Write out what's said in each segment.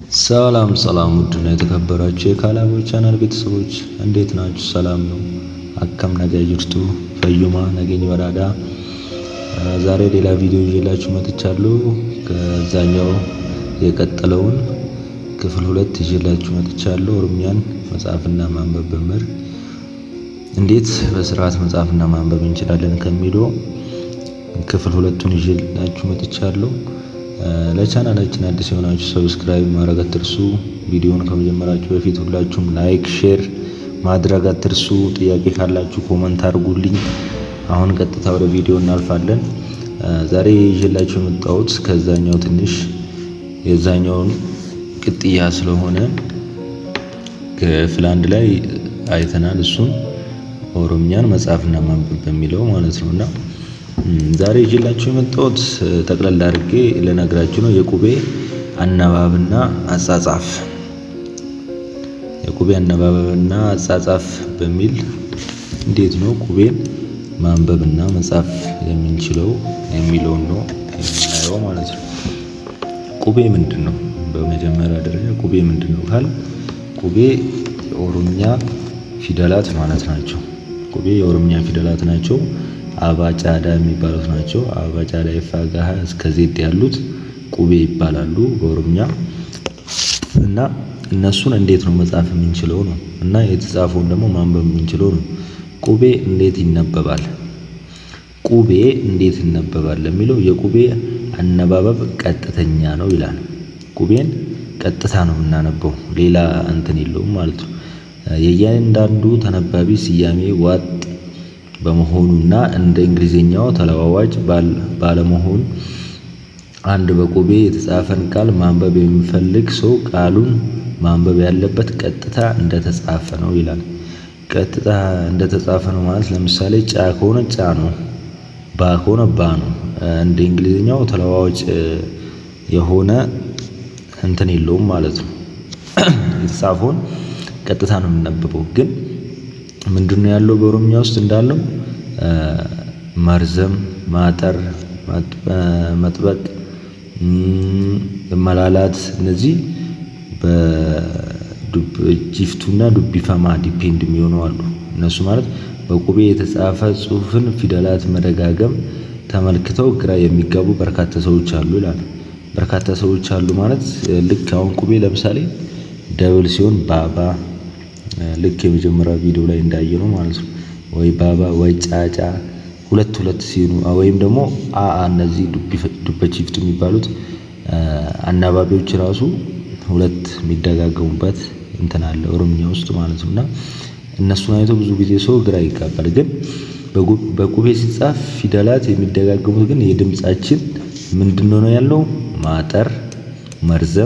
ሰላም ሰላም ውድና የተከበራችሁ የካላቦች ቻናል ቤተሰቦች እንዴት ናችሁ? ሰላም ነው። አከም ነገ ጅርቱ ፈዩማ ነገኝ በራዳ ዛሬ ሌላ ቪዲዮ ይዤላችሁ መጥቻለሁ። ከዛኛው የቀጠለውን ክፍል ሁለት ይዤላችሁ መጥቻለሁ። ኦሮምኛን መጻፍና ማንበብ በምር እንዴት በስርዓት መጻፍና ማንበብ እንችላለን ከሚለው ክፍል ሁለቱን ይዤላችሁ መጥቻለሁ። ለቻናላችን አዲስ የሆናችሁ ሰብስክራይብ ማድረግ አትርሱ። ቪዲዮውን ከመጀመራችሁ በፊት ሁላችሁም ላይክ፣ ሼር ማድረግ አትርሱ። ጥያቄ ካላችሁ ኮመንት አድርጉልኝ። አሁን ቀጥታ ወደ ቪዲዮ እናልፋለን። ዛሬ ይዤላችሁ የመጣሁት ከዛኛው ትንሽ የዛኛውን ቅጥያ ስለሆነ ክፍል አንድ ላይ አይተናል። እሱን ኦሮምኛን መጻፍና ማንበብ በሚለው ማለት ነው እና ዛሬ ይዤላችሁ የመጣሁት ጠቅለል አድርጌ ልነግራችሁ ነው። የቁቤ አነባብና አጻጻፍ የቁቤ አነባበብና አጻጻፍ በሚል እንዴት ነው ቁቤን ማንበብና መጻፍ የምንችለው የሚለውን ነው የምናየው ማለት ነው። ቁቤ ምንድን ነው? በመጀመሪያ ደረጃ ቁቤ ምንድን ነው ካል ቁቤ የኦሮምኛ ፊደላት ማለት ናቸው። ቁቤ የኦሮምኛ ፊደላት ናቸው። አባጫዳ የሚባሉት ናቸው። አባጫዳ ይፋጋሃ እስከ ዜድ ያሉት ቁቤ ይባላሉ በኦሮምኛ እና እነሱን እንዴት ነው መጻፍ የምንችለው ነው እና የተጻፈውን ደግሞ ማንበብ የምንችለው ነው። ቁቤ እንዴት ይነበባል? ቁቤ እንዴት ይነበባል ለሚለው የቁቤ አነባበብ ቀጥተኛ ነው ይላል። ቁቤን ቀጥታ ነው የምናነበው፣ ሌላ እንትን የለውም ማለት ነው። የእያንዳንዱ ተነባቢ ስያሜ ዋጥ በመሆኑና እንደ እንግሊዝኛው ተለዋዋጭ ባለመሆኑ አንድ በቁቤ የተጻፈን ቃል ማንበብ የሚፈልግ ሰው ቃሉን ማንበብ ያለበት ቀጥታ እንደተጻፈ ነው ይላል። ቀጥታ እንደተጻፈ ነው ማለት ለምሳሌ ጫ ከሆነ ጫ ነው፣ ባ ከሆነ ባ ነው። እንደ እንግሊዝኛው ተለዋዋጭ የሆነ እንትን የለውም ማለት ነው። የተጻፈውን ቀጥታ ነው የምናነበበው ግን ምንድነው ያለው በኦሮምኛ ውስጥ እንዳለው መርዘም፣ ማጠር፣ መጥበቅ፣ መላላት እነዚህ በጂፍቱና ዱቢፈማ ዲፔንድ የሚሆኑ አሉ። እነሱ ማለት በቁቤ የተጻፈ ጽሑፍን ፊደላት መደጋገም ተመልክተው ግራ የሚጋቡ በርካታ ሰዎች አሉ ይላል። በርካታ ሰዎች አሉ ማለት ልክ አሁን ቁቤ ለምሳሌ ደብል ሲሆን ባባ ልክ የመጀመሪያ ቪዲዮ ላይ እንዳየነው ማለት ነው። ወይ ባባ ወይ ጫጫ ሁለት ሁለት ሲሆኑ ወይም ደግሞ አ እነዚህ ዱበቺፍቱ የሚባሉት አናባቢዎች ራሱ ሁለት የሚደጋገሙበት እንትን አለ ኦሮምኛ ውስጥ ማለት ነው። እና እነሱን አይቶ ብዙ ጊዜ ሰው ግራ ይጋባል። ግን በቁቤ ሲጻፍ ፊደላት የሚደጋገሙት ግን የድምጻችን ምንድን ነው ያለው ማጠር፣ መርዘም፣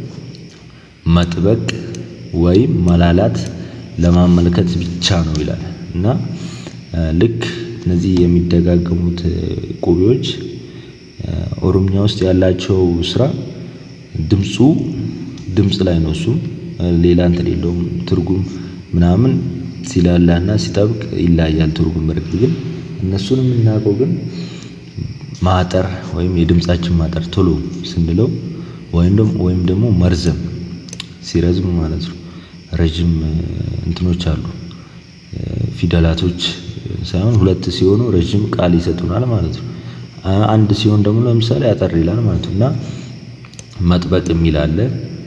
መጥበቅ ወይም መላላት ለማመልከት ብቻ ነው ይላል። እና ልክ እነዚህ የሚደጋገሙት ቁቤዎች ኦሮምኛ ውስጥ ያላቸው ስራ ድምፁ ድምፅ ላይ ነው። እሱም ሌላ እንትን የለውም። ትርጉም ምናምን ሲላላና ሲጠብቅ ይለያያል ትርጉም። በርግጥ ግን እነሱን የምናውቀው ግን ማጠር ወይም የድምፃችን ማጠር ቶሎ ስንለው ወይም ደግሞ መርዘም ሲረዝም ማለት ነው። ረጅም እንትኖች አሉ ፊደላቶች ሳይሆን ሁለት ሲሆኑ ረጅም ቃል ይሰጡናል ማለት ነው። አንድ ሲሆን ደግሞ ለምሳሌ አጠር ይላል ማለት ነው። እና መጥበቅ የሚል አለ፣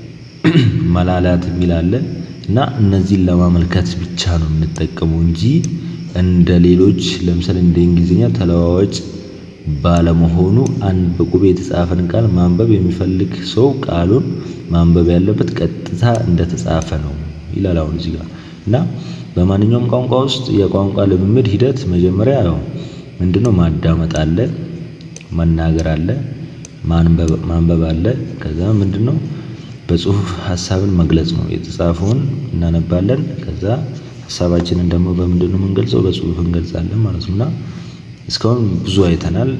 መላላት የሚል አለ እና እነዚህን ለማመልከት ብቻ ነው የምንጠቀመው እንጂ እንደ ሌሎች ለምሳሌ እንደ እንግሊዝኛ ተለዋዋጭ ባለመሆኑ አንድ በቁቤ የተጻፈን ቃል ማንበብ የሚፈልግ ሰው ቃሉን ማንበብ ያለበት ቀጥታ እንደተጻፈ ነው ይላል። አሁን እዚህ ጋር እና በማንኛውም ቋንቋ ውስጥ የቋንቋ ልምምድ ሂደት መጀመሪያ ያው ምንድነው ማዳመጥ አለ፣ መናገር አለ፣ ማንበብ አለ። ከዛ ምንድነው በጽሁፍ ሀሳብን መግለጽ ነው። የተጻፈውን እናነባለን። ከዛ ሀሳባችንን ደግሞ በምንድነው የምንገልጸው? በጽሁፍ እንገልጻለን ማለት ነው እና እስካሁን ብዙ አይተናል።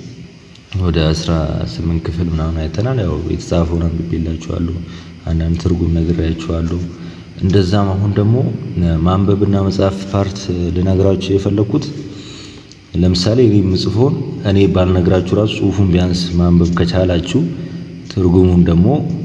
ወደ አስራ ስምንት ክፍል ምናምን አይተናል። ያው የተጻፈውን አንብቤላችኋለሁ። አንዳንድ ትርጉም ነግሬያችኋለሁ። እንደዛም አሁን ደግሞ ማንበብና መጻፍ ፓርት ልነግራችሁ የፈለኩት ለምሳሌ እኔ የምጽፈውን እኔ ባልነግራችሁ ራሱ ጽሁፉን ቢያንስ ማንበብ ከቻላችሁ ትርጉሙን ደግሞ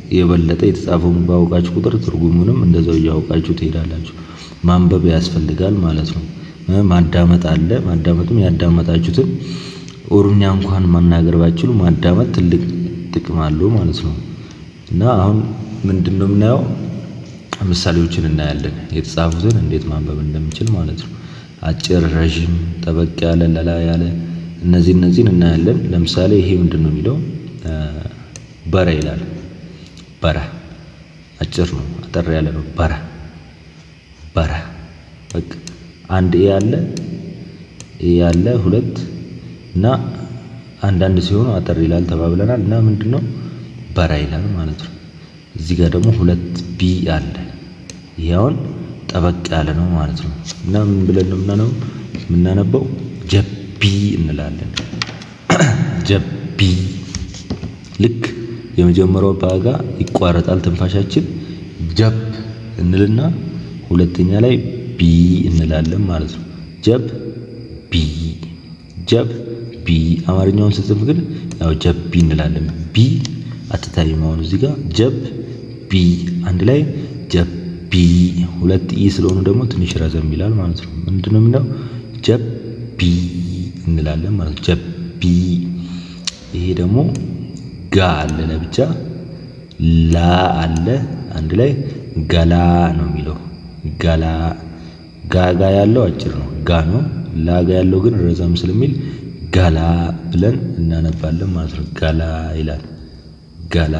የበለጠ የተጻፈውን ባወቃችሁ ቁጥር ትርጉሙንም እንደዛው እያወቃችሁ ትሄዳላችሁ። ማንበብ ያስፈልጋል ማለት ነው። ማዳመጥ አለ። ማዳመጥም ያዳመጣችሁትን ኦሮምኛ እንኳን መናገር ባችሉ ማዳመጥ ትልቅ ጥቅም አለው ማለት ነው። እና አሁን ምንድን ነው የምናየው? ምሳሌዎችን እናያለን። የተጻፉትን እንዴት ማንበብ እንደምችል ማለት ነው። አጭር፣ ረዥም፣ ጠበቅ ያለ፣ ለላ ያለ እነዚህ እነዚህን እናያለን። ለምሳሌ ይሄ ምንድን ነው የሚለው በረ ይላል። በረ አጭር ነው፣ አጠር ያለ ነው። በረ በረ በቃ አንድ ኤ ያለ ኤ ያለ ሁለት እና አንዳንድ ሲሆኑ አጠር ይላል ተባብለናል። እና ምንድን ነው በራ ይላል ማለት ነው። እዚህ ጋር ደግሞ ሁለት ቢ አለ። ይሄ አሁን ጠበቅ ያለ ነው ማለት ነው። እና ምን ብለን ነው የምናነበው? የምናነበው ጀቢ እንላለን። ጀቢ ልክ የመጀመሪያው ባጋ ይቋረጣል ትንፋሻችን ጀብ እንልና ሁለተኛ ላይ ቢ እንላለን ማለት ነው። ጀብ ቢ ጀብ ቢ። አማርኛውን ስጽፍ ግን ያው ጀብ ቢ እንላለን። ቢ አትታይም። አሁን እዚህ ጋር ጀብ ቢ አንድ ላይ ጀብ ቢ። ሁለት ኢ ስለሆኑ ደግሞ ትንሽ ረዘም ይላል ማለት ነው። ምንድን ነው የምንለው? ጀብ ቢ እንላለን ማለት ነው። ጀብ ቢ። ይሄ ደግሞ ጋ አለ ለብቻ፣ ላ አለ አንድ ላይ ገላ ነው የሚለው ገላ። ጋጋ ያለው አጭር ነው ጋ ነው። ላጋ ያለው ግን ረዘም ስለሚል ገላ ብለን እናነባለን ማለት ነው። ገላ ይላል ገላ።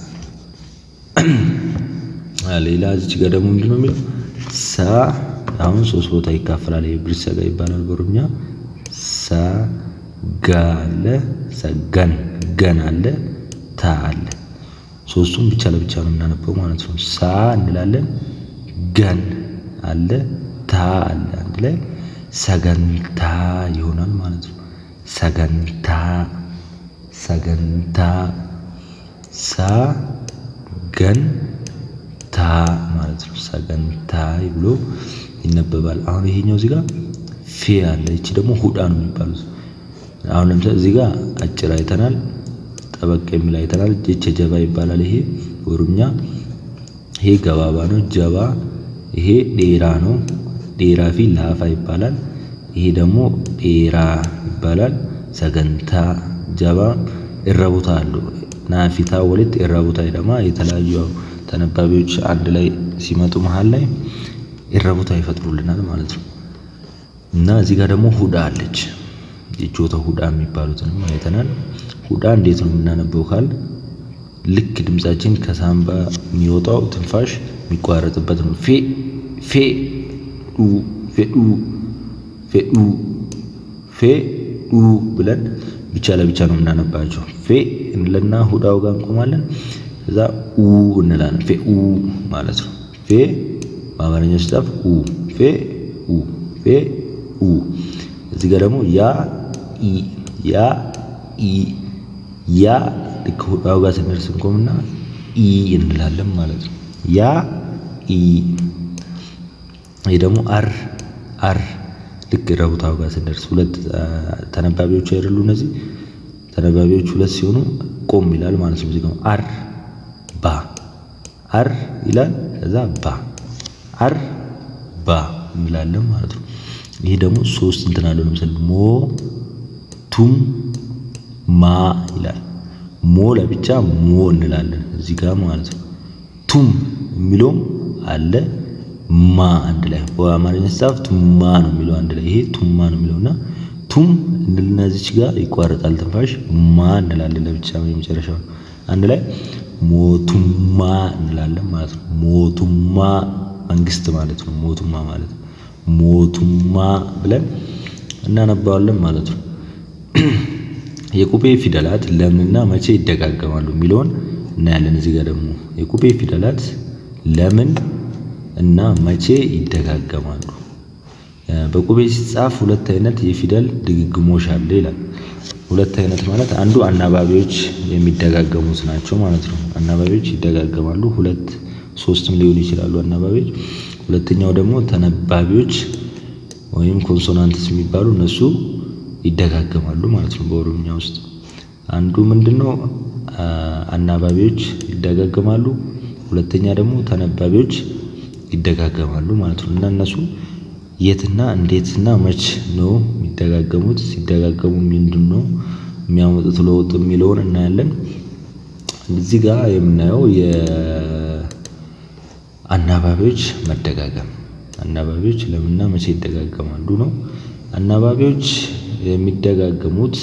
ሌላ እዚች ጋር ደግሞ ምንድን ነው የሚለው ሳ አሁን ሶስት ቦታ ይካፈላል። የብሪት ሰጋ ይባላል በኦሮምኛ። ሳ ጋ አለ፣ ሰገን ገን አለ፣ ታ አለ። ሶስቱም ብቻ ለብቻ ነው የምናነበው ማለት ነው። ሳ እንላለን፣ ገን አለ፣ ታ አለ። አንድ ላይ ሰገንታ ይሆናል ማለት ነው። ሰገንታ ሰገንታ ሳ ገን ታ ማለት ነው። ሰገንታ ብሎ ይነበባል። አሁን ይሄኛው እዚህ ጋር ፌ አለ። ይቺ ደግሞ ሁዳ ነው የሚባሉት። አሁን ለምሳሌ እዚህ ጋር አጭር አይተናል፣ ጠበቅ የሚል አይተናል። ጀቸ ጀባ ይባላል። ይሄ ኦሮምኛ ይሄ ገባባ ነው። ጀባ ይሄ ዴራ ነው። ዴራ ፊ ላፋ ይባላል። ይሄ ደግሞ ዴራ ይባላል። ሰገንታ ጀባ እረቡታ አሉ ናፊታ ወለት እረቡታ ደማ የተለያዩ ተነባቢዎች አንድ ላይ ሲመጡ መሃል ላይ እረቡታ ይፈጥሩልናል ማለት ነው። እና እዚህ ጋር ደግሞ ሁዳ አለች። የጆተ ሁዳ የሚባሉትንም አይተናል። ሁዳ እንዴት ነው የምናነበው ካል ልክ ድምጻችን ከሳምባ የሚወጣው ትንፋሽ የሚቋረጥበት ነው። ፌ ፌ ዱ ፌ ዱ ፌ ዱ ፌ ዱ ብለን ብቻ ለብቻ ነው የምናነባቸው። ፌ እንለና ሁዳው ጋር እንቆማለን። እዛ ኡ እንላለን። ፌ ኡ ማለት ነው። ፌ በአማርኛ ሲጻፍ ኡ ፌ ኡ ፌ ኡ። እዚህ ጋር ደግሞ ያ ኢ ያ ኢ ያ ልክ ሁዳው ጋር ስንደርስ እንቆምና ኢ እንላለን ማለት ነው። ያ ኢ። ይህ ደግሞ አር አር ልክ ረቡታው ጋር ስንደርስ ሁለት ተነባቢዎች አይደሉ? እነዚህ ተነባቢዎች ሁለት ሲሆኑ ቆም ይላል ማለት ነው። እዚህ ጋር አር ባ አር ይላል። ከዛ ባ አር ባ እንላለን ማለት ነው። ይሄ ደግሞ ሶስት እንትን አለው። ለምሳሌ ሞ ቱም ማ ይላል። ሞ ለብቻ ሞ እንላለን እዚህ ጋር ማለት ነው። ቱም የሚለውም አለ ማ አንድ ላይ በአማርኛ ሲጻፍ ቱማ ነው የሚለው አንድ ላይ ይሄ ቱማ ነው የሚለውና ቱም እንልና እዚች ጋር ይቋረጣል ትንፋሽ ማ እንላለን ለብቻ የመጨረሻው አንድ ላይ ሞቱማ እንላለን ማለት ነው። ሞቱማ መንግስት ማለት ነው። ሞቱማ ማለት ሞቱማ ብለን እናነባዋለን ማለት ነው። የቁቤ ፊደላት ለምንና መቼ ይደጋገማሉ የሚለውን እናያለን። እዚህ ጋር ደግሞ የቁቤ ፊደላት ለምን እና መቼ ይደጋገማሉ? በቁቤ ሲጻፍ ሁለት አይነት የፊደል ድግግሞሽ አለ ይላል። ሁለት አይነት ማለት አንዱ አናባቢዎች የሚደጋገሙት ናቸው ማለት ነው። አናባቢዎች ይደጋገማሉ፣ ሁለት ሶስትም ሊሆኑ ይችላሉ አናባቢዎች። ሁለተኛው ደግሞ ተነባቢዎች ወይም ኮንሶናንትስ የሚባሉ እነሱ ይደጋገማሉ ማለት ነው። በኦሮምኛ ውስጥ አንዱ ምንድነው አናባቢዎች ይደጋገማሉ። ሁለተኛ ደግሞ ተነባቢዎች ይደጋገማሉ ማለት ነው እና እነሱ የትና እንዴትና መች ነው የሚደጋገሙት? ሲደጋገሙ ምንድን ነው የሚያመጡት ለውጥ የሚለውን እናያለን። እዚህ ጋር የምናየው የአናባቢዎች መደጋገም አናባቢዎች ለምንና መቼ ይደጋገማሉ ነው። አናባቢዎች የሚደጋገሙት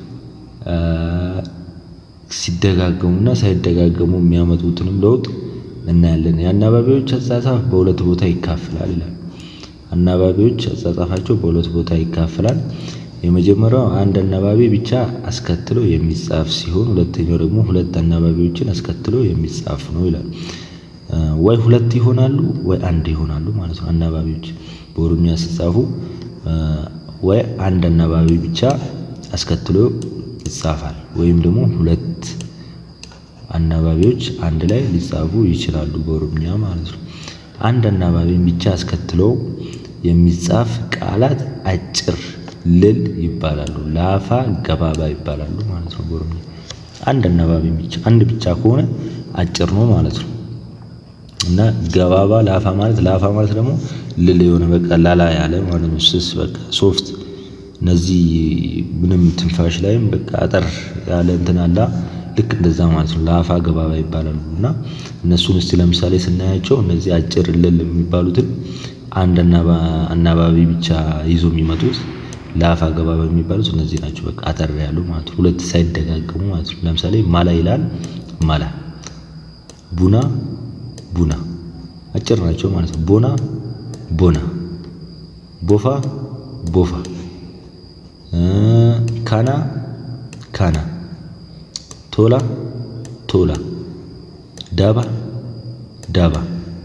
ሲደጋገሙና ሳይደጋገሙ የሚያመጡትንም ለውጥ እናያለን። የአናባቢዎች አጻጻፍ በሁለት ቦታ ይካፈላል ይላል። አናባቢዎች አጻጻፋቸው በሁለት ቦታ ይካፈላል። የመጀመሪያው አንድ አናባቢ ብቻ አስከትሎ የሚጻፍ ሲሆን ሁለተኛው ደግሞ ሁለት አናባቢዎችን አስከትሎ የሚጻፍ ነው ይላል። ወይ ሁለት ይሆናሉ ወይ አንድ ይሆናሉ ማለት ነው። አናባቢዎች በኦሮምኛ ሲጻፉ ወይ አንድ አናባቢ ብቻ አስከትሎ ይጻፋል ወይም ደግሞ ሁለት አናባቢዎች አንድ ላይ ሊጻፉ ይችላሉ በኦሮምኛ ማለት ነው። አንድ አናባቢን ብቻ አስከትለው የሚጻፍ ቃላት አጭር ልል ይባላሉ። ላፋ ገባባ ይባላሉ ማለት ነው በኦሮምኛ። አንድ አናባቢ ብቻ አንድ ብቻ ከሆነ አጭር ነው ማለት ነው። እና ገባባ ላፋ ማለት ላፋ ማለት ደግሞ ልል የሆነ በቃ ላላ ያለ ማለት ነው። ስስ በቃ ሶፍት እነዚህ ምንም ትንፋሽ ላይም በቃ አጠር ያለ እንትን አላ ልክ እንደዛ ማለት ነው። ላፋ ገባባ ይባላሉ እና እነሱን እስቲ ለምሳሌ ስናያቸው እነዚህ አጭር ልል የሚባሉትን አንድ አናባቢ ብቻ ይዞ የሚመጡት ላፋ ገባባ የሚባሉት እነዚህ ናቸው። በቃ አጠር ያሉ ማለት ነው። ሁለት ሳይደጋገሙ ማለት ነው። ለምሳሌ ማላ ይላል ማላ፣ ቡና ቡና አጭር ናቸው ማለት ነው። ቦና ቦና፣ ቦፋ ቦፋ፣ ካና ካና፣ ቶላ ቶላ፣ ዳባ ዳባ፣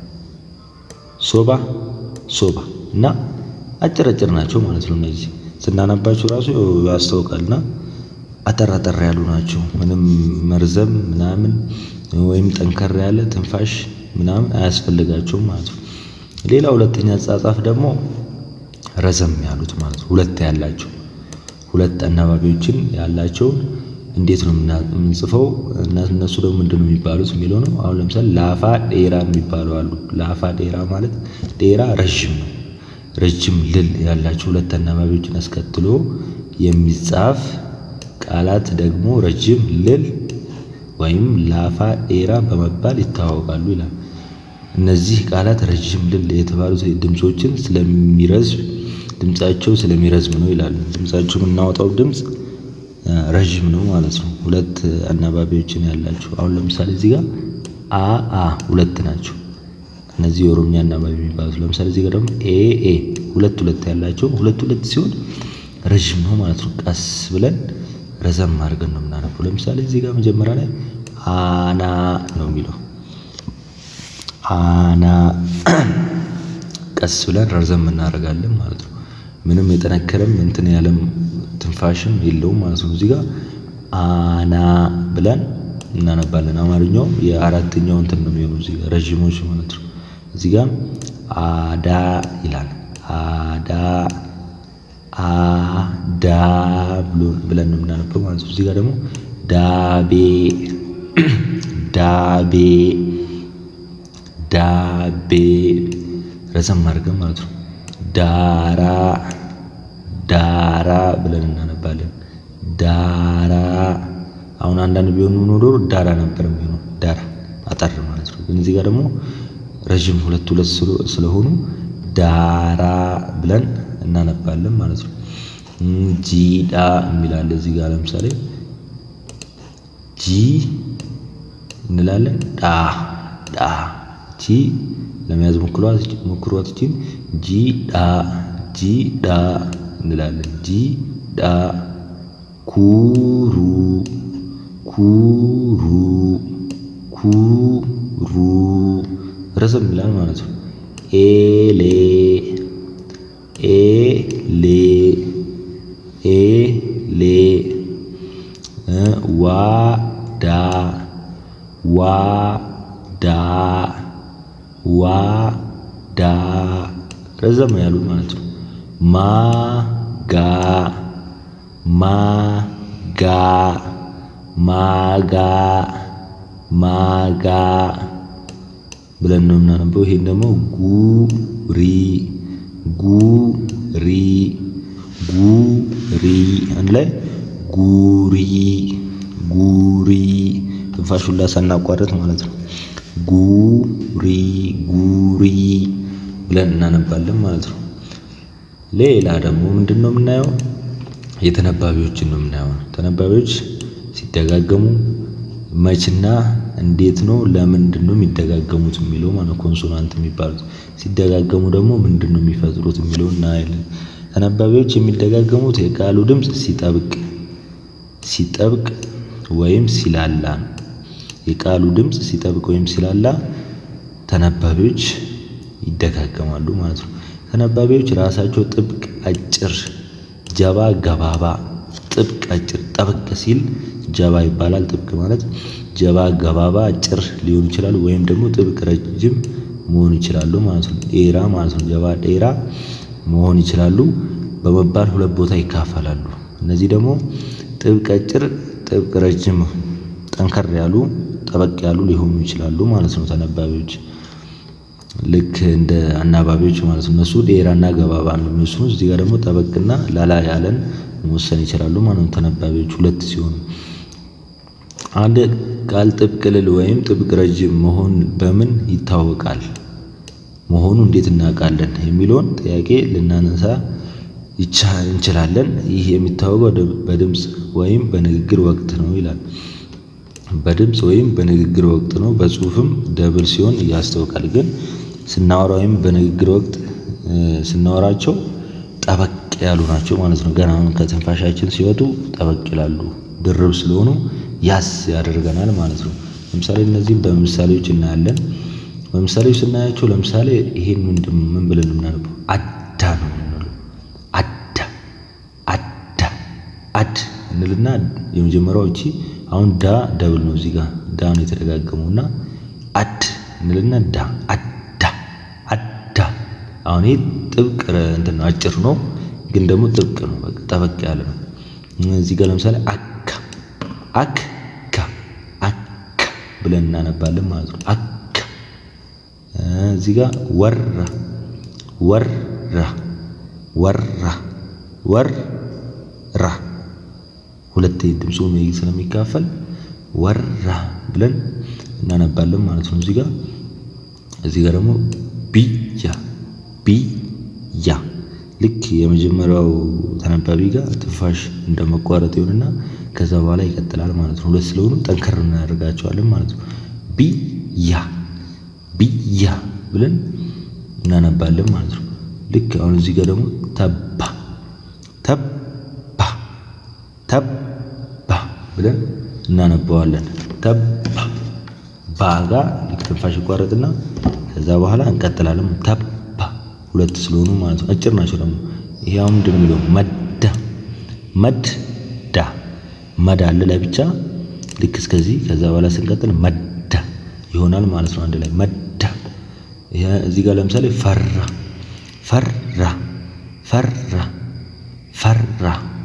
ሶባ ሶባ እና አጭር አጭር ናቸው ማለት ነው። እነዚህ ስናነባቸው ራሱ ያስታውቃልና አጠር አጠር ያሉ ናቸው። ምንም መርዘም ምናምን ወይም ጠንከር ያለ ትንፋሽ ምናምን አያስፈልጋቸውም ማለት ነው። ሌላ ሁለተኛ አጻጻፍ ደግሞ ረዘም ያሉት ማለት ነው። ሁለት ያላቸው ሁለት አናባቢዎችን ያላቸውን እንዴት ነው የምንጽፈው? እነሱ ደግሞ ምንድን ነው የሚባሉት የሚለው ነው። አሁን ለምሳሌ ላፋ ዴራ የሚባሉ አሉ። ላፋ ዴራ ማለት ዴራ ረዥም ነው። ረጅም ልል ያላቸው ሁለት አናባቢዎችን አስከትሎ የሚጻፍ ቃላት ደግሞ ረጅም ልል ወይም ላፋ ዴራ በመባል ይታወቃሉ ይላል። እነዚህ ቃላት ረጅም ልል የተባሉት ድምፆችን ስለሚረዝም ድምፃቸው ስለሚረዝም ነው ይላሉ። ድምፃቸው የምናወጣው ድምፅ ረዥም ነው ማለት ነው። ሁለት አናባቢዎችን ያላቸው አሁን ለምሳሌ እዚህ ጋር አ አ ሁለት ናቸው። እነዚህ የኦሮምኛ አናባቢ የሚባሉት ለምሳሌ እዚህ ጋር ደግሞ ኤ ኤ ሁለት ሁለት ያላቸው ሁለት ሁለት ሲሆን ረዥም ነው ማለት ነው። ቀስ ብለን ረዘም አድርገን ነው የምናነበው። ለምሳሌ እዚህ ጋር መጀመሪያ ላይ አና ነው የሚለው አና ቀስ ብለን ረዘም እናደርጋለን ማለት ነው። ምንም የጠነከረም እንትን ያለም ትንፋሽም የለውም ማለት ነው። እዚህ ጋር አና ብለን እናነባለን። አማርኛው የአራተኛው እንትን ነው የሚሆነው እዚህ ጋር ረዥሞች ማለት ነው። እዚህ ጋር አዳ ይላል። አዳ አዳ ብሎ ብለን ነው የምናነበው ማለት ነው። እዚህ ጋር ደግሞ ዳቤ ዳቤ ዳቤ ረዘም አድርገን ማለት ነው። ዳራ ዳራ ብለን እናነባለን። ዳራ አሁን አንዳንድ ቢሆኑ ኖሮ ዳራ ነበር የሚሆነው ዳራ አጠር ማለት ነው። ግን እዚህ ጋር ደግሞ ረዥም ሁለት ሁለት ስለሆኑ ዳራ ብለን እናነባለን ማለት ነው። ጂዳ የሚላለ እዚህ ጋር ለምሳሌ ጂ እንላለን ዳ ዳ ጂ ለመያዝ ሞክሯት እቺን ጂ ዳ ጂ ዳ እንላለን ጂ ዳ ኩሩ ኩሩ ኩሩ ረዘም ይላል ማለት ነው። ኤሌ ኤሌ ኤሌ ዋዳ ዋዳ ዋዳ ረዘም ያሉ ማለት ነው። ማጋ ማጋ ማጋ ማጋ ብለን ነው የምናነበው። ይሄን ደግሞ ጉሪ ጉሪ ጉሪ አንድ ላይ ጉሪ ጉሪ ትንፋሽ ሁላ ሳናቋረጥ ማለት ነው። ጉሪ ጉሪ ብለን እናነባለን ማለት ነው። ሌላ ደግሞ ምንድን ነው የምናየው? የተነባቢዎችን ነው የምናየው። ተነባቢዎች ሲደጋገሙ መችና እንዴት ነው ለምንድን ነው የሚደጋገሙት የሚለው ማለት ኮንሶናንት የሚባሉት ሲደጋገሙ ደግሞ ምንድን ነው የሚፈጥሩት የሚለው እናያለን። ተነባቢዎች የሚደጋገሙት የቃሉ ድምፅ ሲጠብቅ ሲጠብቅ ወይም ሲላላ ነው። የቃሉ ድምፅ ሲጠብቅ ወይም ሲላላ ተነባቢዎች ይደጋገማሉ ማለት ነው። ተነባቢዎች ራሳቸው ጥብቅ፣ አጭር፣ ጀባ፣ ገባባ፣ ጥብቅ፣ አጭር፣ ጠበቅ ሲል ጀባ ይባላል። ጥብቅ ማለት ጀባ፣ ገባባ፣ አጭር ሊሆኑ ይችላሉ። ወይም ደግሞ ጥብቅ፣ ረጅም መሆን ይችላሉ ማለት ነው። ዴራ ማለት ነው። ጀባ፣ ዴራ መሆን ይችላሉ በመባል ሁለት ቦታ ይካፈላሉ። እነዚህ ደግሞ ጥብቅ፣ አጭር፣ ጥብቅ፣ ረጅም፣ ጠንከር ያሉ፣ ጠበቅ ያሉ ሊሆኑ ይችላሉ ማለት ነው። ተነባቢዎች ልክ እንደ አናባቢዎች ማለት ነው። እነሱ ዴራና ገባባ ነው የሚወስኑት። እዚህ ጋር ደግሞ ጠበቅና ላላ ያለን መወሰን ይችላሉ ማለት ነው። ተነባቢዎች ሁለት ሲሆኑ አንድ ቃል ጥብቅ ልል ወይም ጥብቅ ረጅም መሆን በምን ይታወቃል? መሆኑ እንዴት እናውቃለን? የሚለውን ጥያቄ ልናነሳ እንችላለን። ይህ የሚታወቀው በድምፅ ወይም በንግግር ወቅት ነው ይላል። በድምፅ ወይም በንግግር ወቅት ነው። በጽሁፍም ደብል ሲሆን ያስታውቃል። ግን ስናወራ ወይም በንግግር ወቅት ስናወራቸው ጠበቅ ያሉ ናቸው ማለት ነው። ገና አሁን ከትንፋሻችን ሲወጡ ጠበቅ ይላሉ። ድርብ ስለሆኑ ያስ ያደርገናል ማለት ነው። ለምሳሌ እነዚህም በምሳሌዎች እናያለን። በምሳሌዎች ስናያቸው ለምሳሌ ይሄን ምንድን ምን ብለን የምናነበው አዳ ነው የምንለው። አዳ አዳ አድ እንልና የመጀመሪያው እቺ አሁን ዳ ደብል ነው። እዚህ ጋር ዳ ነው የተደጋገመው እና አድ እንልና ዳ አዳ አዳ። አሁን ይሄ ጥብቅ እንትን ነው፣ አጭር ነው ግን ደግሞ ጥብቅ ነው። በቃ ጠበቅ ያለ ነው። እዚህ ጋር ለምሳሌ አካ አክካ አካ ብለን እናነባለን ማለት ነው። አካ እዚህ ጋር ወራ ወራ ወራ ወራ ሁለት ድምፁ ስለሚካፈል ወራ ብለን እናነባለን ማለት ነው። እዚህ ጋር እዚህ ጋር ደግሞ ቢያ ቢያ ልክ የመጀመሪያው ተነባቢ ጋር ትንፋሽ እንደመቋረጥ ይሆንና ከዛ በኋላ ይቀጥላል ማለት ነው። ሁለት ስለሆኑ ጠንከር እናደርጋቸዋለን ማለት ነው። ቢያ ቢያ ብለን እናነባለን ማለት ነው። ልክ አሁን እዚህ ጋር ደግሞ ተባ ተባ ተባ ብለን እናነባዋለን። ተባ ባጋ ልክ ትንፋሽ ይቋረጥና ከዛ በኋላ እንቀጥላለን። ተባ ሁለት ስለሆኑ ማለት ነው። አጭር ናቸው ደግሞ ይሄ አሁን ምንድን ነው የሚለው መዳ መዳ መዳ አለ ላይ ብቻ ልክ እስከዚህ ከዛ በኋላ ስንቀጥል መዳ ይሆናል ማለት ነው። አንድ ላይ መዳ። እዚህ ጋር ለምሳሌ ፈራ ፈራ ፈራ ፈራ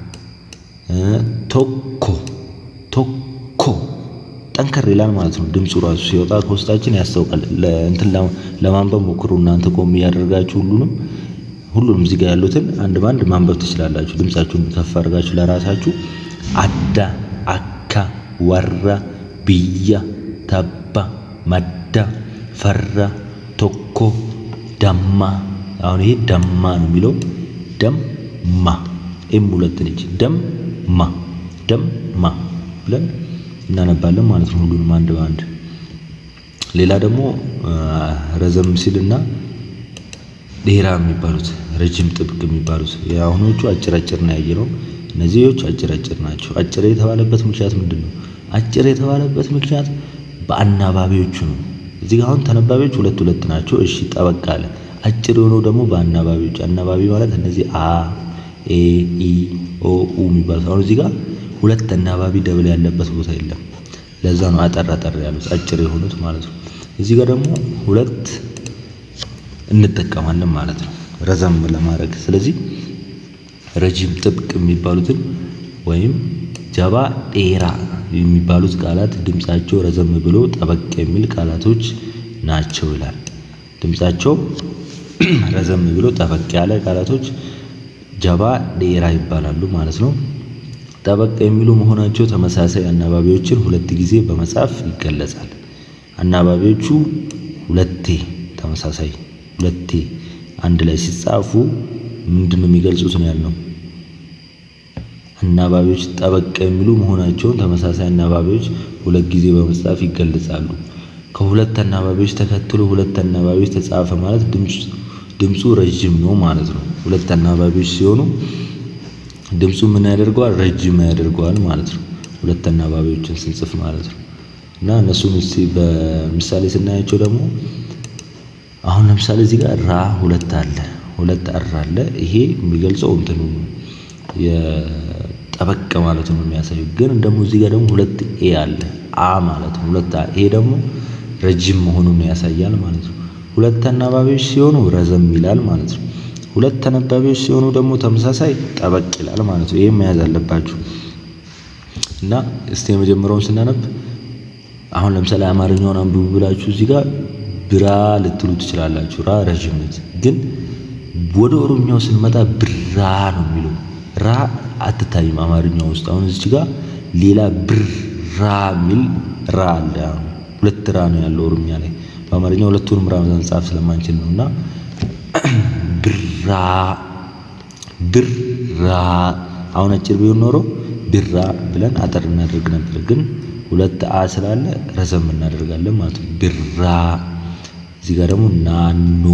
ቶኮ ቶኮ ጠንከር ይላል ማለት ነው። ድምፁ ራሱ ሲወጣ ከውስጣችን ያስታውቃል። እንትን ለማንበብ ሞክሩ እናንተ ቆም እያደረጋችሁ ሁሉንም ሁሉንም እዚህ ጋር ያሉትን አንድ በአንድ ማንበብ ትችላላችሁ። ድምፃችሁን ከፍ አድርጋችሁ ለራሳችሁ አዳ፣ አካ፣ ወራ፣ ብያ፣ ተባ፣ መዳ፣ ፈራ፣ ቶኮ፣ ደማ። አሁን ይሄ ደማ ነው የሚለው ደማ ኤም ሁለት ነች። ደማ ደማ ብለን እናነባለን ማለት ነው። ሁሉንም አንድ በአንድ ሌላ ደግሞ ረዘም ሲልና ዴራ የሚባሉት ረጅም ጥብቅ የሚባሉት የአሁኖቹ አጭር አጭር ነው ያየነው። እነዚህዎች አጭር አጭር ናቸው። አጭር የተባለበት ምክንያት ምንድን ነው? አጭር የተባለበት ምክንያት በአናባቢዎቹ ነው። እዚህ ጋር አሁን ተነባቢዎች ሁለት ሁለት ናቸው። እሺ ጠበቅ አለ። አጭር የሆነው ደግሞ በአናባቢዎች አናባቢ ማለት እነዚህ አ ኤ ኢ ኦ ኡ የሚባሉት አሁን እዚህ ጋር ሁለት አናባቢ ደብል ያለበት ቦታ የለም። ለዛ ነው አጠር አጠር ያሉት አጭር የሆኑት ማለት ነው። እዚህ ጋር ደግሞ ሁለት እንጠቀማለን ማለት ነው ረዘም ለማድረግ። ስለዚህ ረጅም ጥብቅ የሚባሉትን ወይም ጀባ ዴራ የሚባሉት ቃላት ድምፃቸው ረዘም ብሎ ጠበቅ የሚል ቃላቶች ናቸው ይላል። ድምፃቸው ረዘም ብሎ ጠበቅ ያለ ቃላቶች ጀባ ዴራ ይባላሉ ማለት ነው። ጠበቅ የሚሉ መሆናቸው ተመሳሳይ አናባቢዎችን ሁለት ጊዜ በመጻፍ ይገለጻል። አናባቢዎቹ ሁለቴ ተመሳሳይ ሁለቴ አንድ ላይ ሲጻፉ ምንድን ነው የሚገልጹት ነው ያልነው። አናባቢዎች ጠበቅ የሚሉ መሆናቸውን ተመሳሳይ አናባቢዎች ሁለት ጊዜ በመጻፍ ይገለጻሉ። ከሁለት አናባቢዎች ተከትሎ ሁለት አናባቢዎች ተጻፈ ማለት ድምፁ ረጅም ነው ማለት ነው። ሁለት አናባቢዎች ሲሆኑ ድምፁ ምን ያደርገዋል? ረጅም ያደርገዋል ማለት ነው። ሁለት አናባቢዎችን ስንጽፍ ማለት ነው። እና እነሱን እስቲ በምሳሌ ስናያቸው ደግሞ አሁን ለምሳሌ እዚህ ጋር ራ ሁለት አለ፣ ሁለት አር አለ። ይሄ የሚገልጸው እንትኑ የጠበቅ ማለት ነው የሚያሳየው። ግን ደግሞ እዚህ ጋር ደግሞ ሁለት ኤ አለ፣ አ ማለት ነው። ሁለት አ ይሄ ደግሞ ረጅም መሆኑን ያሳያል ማለት ነው። ሁለት አናባቢዎች ሲሆኑ ረዘም ይላል ማለት ነው። ሁለት ተነባቢዎች ሲሆኑ ደግሞ ተመሳሳይ ጠበቅ ይላል ማለት ነው። ይሄን መያዝ አለባችሁ እና እስቲ የመጀመሪያውን ስናነብ አሁን ለምሳሌ አማርኛውን አንብቡ ብላችሁ እዚህ ጋር ብራ ልትሉ ትችላላችሁ። ራ ረዥም ነች። ግን ወደ ኦሮምኛው ስንመጣ ብራ ነው የሚለው። ራ አትታይም አማርኛው ውስጥ። አሁን እዚህ ጋር ሌላ ብራ የሚል ራ አለ። ሁለት ራ ነው ያለው ኦሮምኛ ላይ። በአማርኛ ሁለቱንም ራ መጻፍ ስለማንችል ነው እና ብራ ብራ አሁን አጭር ቢሆን ኖሮ ብራ ብለን አጠር እናደርግ ነበር። ግን ሁለት አ ስላለ ረዘም እናደርጋለን ማለት ነው። ብራ እዚህ ጋር ደግሞ ናኖ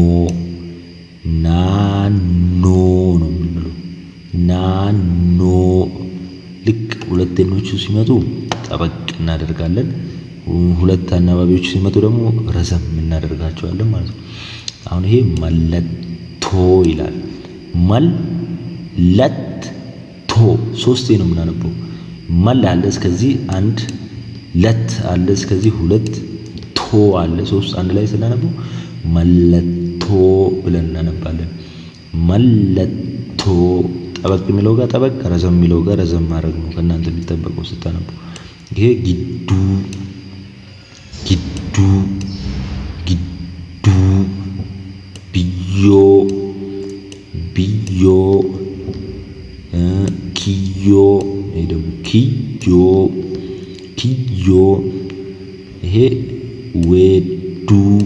ናኖ ነው የምንለው። ናኖ ልክ ሁለተኞቹ ሲመጡ ጠበቅ እናደርጋለን። ሁለት አናባቢዎቹ ሲመጡ ደግሞ ረዘም እናደርጋቸዋለን ማለት ነው። አሁን ይሄ መለቶ ይላል። መለቶ ሶስቴ ነው የምናነበው። መል አለ እስከዚህ አንድ፣ ለት አለ እስከዚህ ሁለት፣ ቶ አለ ሶስት። አንድ ላይ ስናነበው መለቶ ብለን እናነባለን። መለቶ ጠበቅ የሚለው ጋር ጠበቅ፣ ረዘም የሚለው ጋር ረዘም ማድረግ ነው ከእናንተ የሚጠበቀው ስታነቡ። ይሄ ጊዱ ጊዱ ጊዱ ብዮ ብዮ ኪዮ ይሄ ደግሞ ኪዮ ኪዮ ይሄ ዌዱ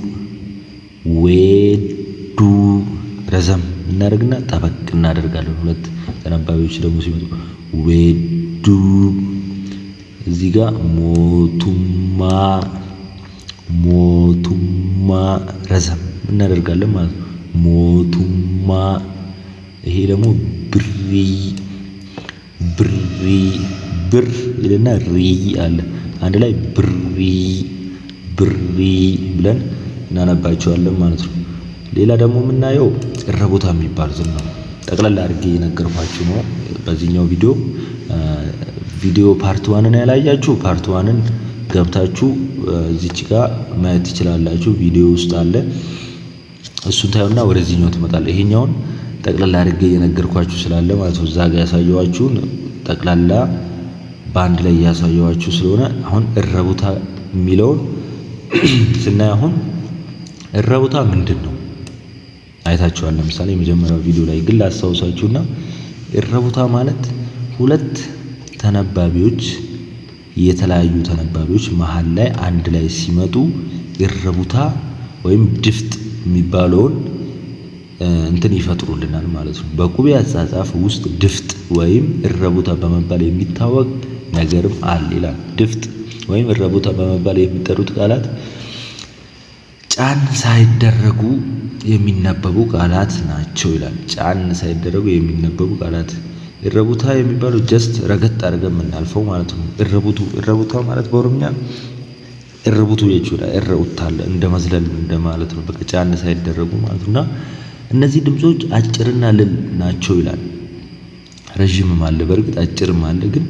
ዌዱ ረዘም እናደርግና ጠበቅ እናደርጋለን። ሁለት ተነባቢዎች ደግሞ ሲመጡ ዌዱ እዚህ ጋር ሞቱማ ሞቱማ ረዘም እናደርጋለን ማለት ነው። ሞቱማ ይሄ ደግሞ ብሪ ብሪ ብር ይልና ሪ አለ አንድ ላይ ብሪ ብሪ ብለን እናነባቸዋለን ማለት ነው። ሌላ ደግሞ የምናየው እረቦታ የሚባሉትን ነው። ጠቅላላ አድርጌ የነገርኳችሁ ነው። በዚህኛው ቪዲዮ ቪዲዮ ፓርት ዋንን ያላያችሁ ፓርት ዋንን ገብታችሁ እዚች ጋር ማየት ትችላላችሁ። ቪዲዮ ውስጥ አለ። እሱን ታዩና ወደዚህኛው ትመጣለ። ይሄኛውን ጠቅላላ አድርጌ እየነገርኳችሁ ስላለ ማለት ነው። እዛ ጋር ያሳየዋችሁን ጠቅላላ በአንድ ላይ እያሳየዋችሁ ስለሆነ አሁን እረቡታ የሚለውን ስናይ አሁን እረቡታ ምንድን ነው አይታችኋል። ለምሳሌ የመጀመሪያው ቪዲዮ ላይ ግን ላስታውሳችሁና እረቡታ ማለት ሁለት ተነባቢዎች የተለያዩ ተነባቢዎች መሀል ላይ አንድ ላይ ሲመጡ እረቡታ ወይም ድፍጥ የሚባለውን እንትን ይፈጥሩልናል ማለት ነው። በቁቤ አጻጻፍ ውስጥ ድፍጥ ወይም እረቡታ በመባል የሚታወቅ ነገርም አለ ይላል። ድፍጥ ወይም እረቡታ በመባል የሚጠሩት ቃላት ጫን ሳይደረጉ የሚነበቡ ቃላት ናቸው ይላል። ጫን ሳይደረጉ የሚነበቡ ቃላት እረቡታ የሚባለው ጀስት ረገጥ አድርገን የምናልፈው ማለት ነው። እረቡቱ እረቡታ ማለት በኦሮምኛ እረቡቱ የቹላ እረውታለ እንደ መዝለል እንደ ማለት ነው። በቃ ጫን ሳይደረጉ ማለት ነውና እነዚህ ድምጾች አጭርና ልል ናቸው ይላል። ረዥምም አለ በእርግጥ አጭርም አለ። ግን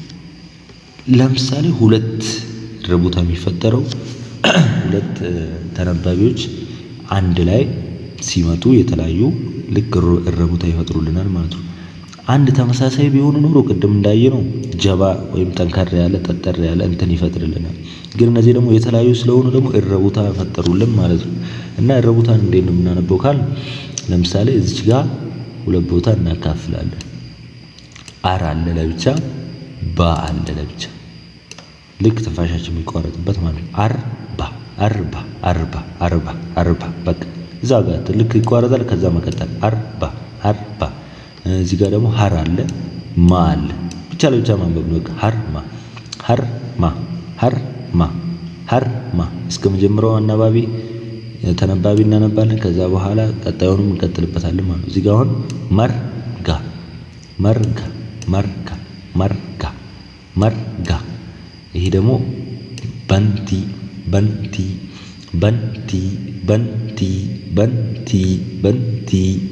ለምሳሌ ሁለት እረቡታ የሚፈጠረው ሁለት ተነባቢዎች አንድ ላይ ሲመጡ የተለያዩ ልክ እረቡታ ይፈጥሩልናል ማለት ነው። አንድ ተመሳሳይ ቢሆኑ ኖሮ ቅድም እንዳየነው ጀባ ወይም ጠንከር ያለ ጠጠር ያለ እንትን ይፈጥርልናል። ግን እነዚህ ደግሞ የተለያዩ ስለሆኑ ደግሞ እረቡታ ፈጠሩልን ማለት ነው። እና እረቡታን እንዴት ነው የምናነበው ካል ለምሳሌ እዚች ጋር ሁለት ቦታ እናካፍላለን። አር አለ ለብቻ፣ ባ አለ ለብቻ። ልክ ትንፋሻችን የሚቋረጥበት ማለት ነው። አርባ አርባ አርባ አርባ አርባ በቃ እዛ ጋር ልክ ይቋረጣል። ከዛ መቀጠል አርባ አርባ እዚህ ጋር ደግሞ ሀር አለ ማ አለ ብቻ ለብቻ ማንበብ ነው። ሀር ማ ሀር ማ ሀር ማ ሀር ማ እስከ መጀመሪያው አናባቢ ተነባቢ እናነባለን። ከዛ በኋላ ቀጣዩንም እንቀጥልበታለን ማለት ነው። እዚህ ጋር አሁን መርጋ መርጋ መርጋ መርጋ መርጋ ይሄ ደግሞ በንቲ በንቲ በንቲ በንቲ በንቲ በንቲ